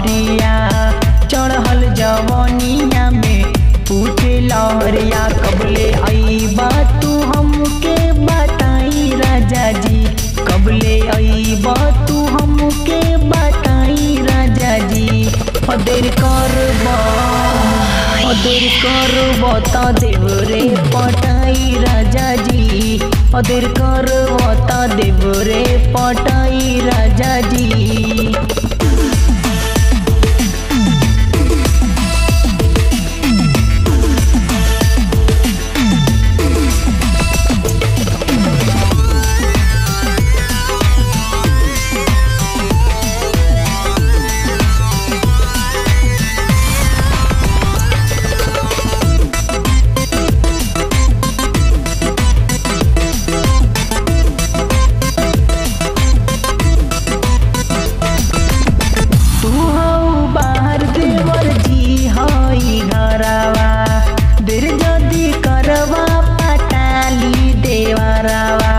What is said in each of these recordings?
बहरिया चढ़ल जवनिया में पूछे लहरिया कबले अईबा तू हमके बताई राजा जी कबले अईबा तू हमके बताई राजा जी अदेर करबा अदेर करबा ता देव रे पटाई राजा जी अदेर करबा ता देव रे पटाई राजा जी तू हऊ बाहर देवर जी हई घरवा देर जदी करवा पटाली देवरवा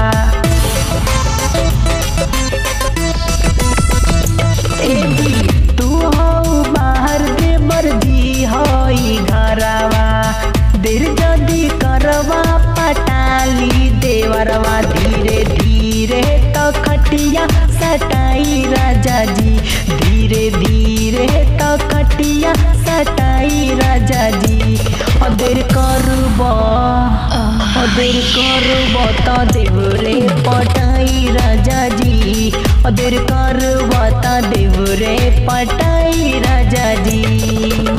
ए जी तू हऊ बाहर देवर जी हई घरवा देर जदी करवा पटाली देवरवा धीरे धीरे तो खटिया सटाई राजा जी धीरे धीरे तो खटिया सटाई राजा जी अदेर करबा अदेर करबा तो देव रे पटाई राजा जी अदेर करबा तो देव रे पटाई राजा जी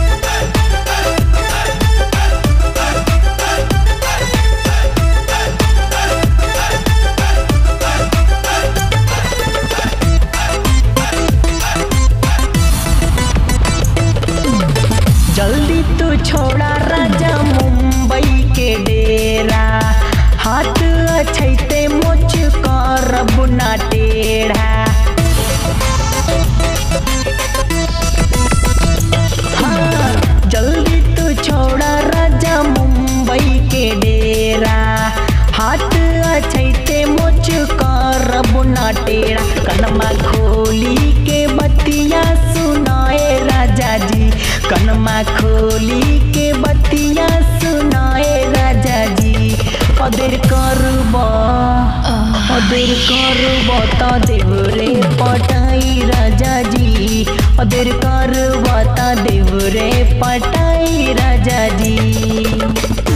जल्दी तू छोड़ा राजा मुंबई के डेरा हाथ अछैते मोच करब ना टेढ़ा हाँ, जल्दी तू छोड़ा राजा मुंबई के डेरा हाथ अछैते मोच करब ना टेढ़ा कनमा खोली के बतिया सुनाए राजा जी कनमा खोली के बतिया सुनाए राजा जी अदेर करबा अदेर करबा ता देव रे पटाई राजा जी अदेर करबा ता देव रे पटाई राजा जी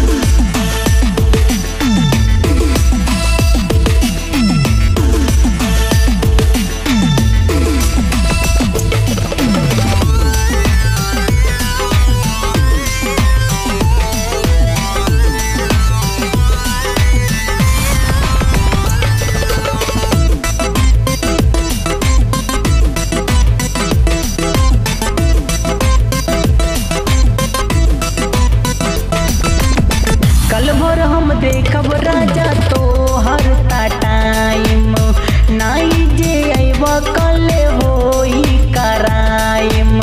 कल भोर हम देखब राजा तो हर टाइम नाई जे अइब कल होई कराइम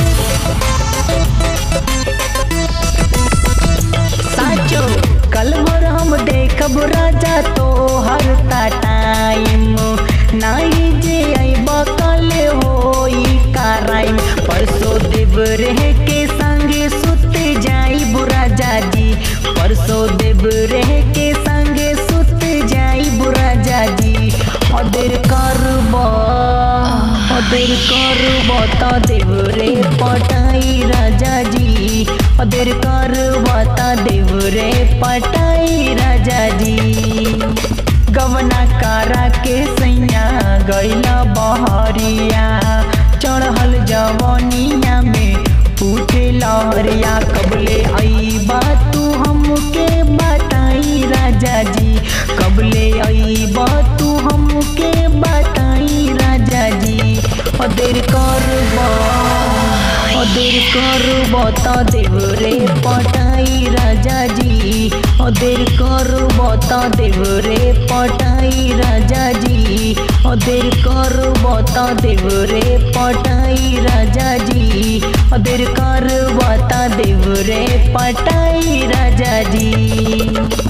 साचो कल भोर हम देखब राजा तो हर टाइम नाई जे अइब कल होई कराइम परसों देव रह के संगे सुत जाई राजा जी परसों देव रह के संगे सुत जाई राजा जी अदेर करबा अदेर करबा ता देव रे पटाई राजा जी अदेर करबा ता देव रे पटाई राजा जी गवना कारा के सैया गैला बहरिया चढ़ल जवनिया में पूछे लहरिया कबले अईबा तू हमके बताई राजा जी कबले अईबा तू हमके बताई राजा जी अदेर करबा अदेर करबा ता देव रे पटाई राजा जी अदेर करबा ता देव रे पटाई राजा जी अदेर करबा ता देव रे पटाई राजा जी अदेर करबा ता देव रे पटाई राजा जी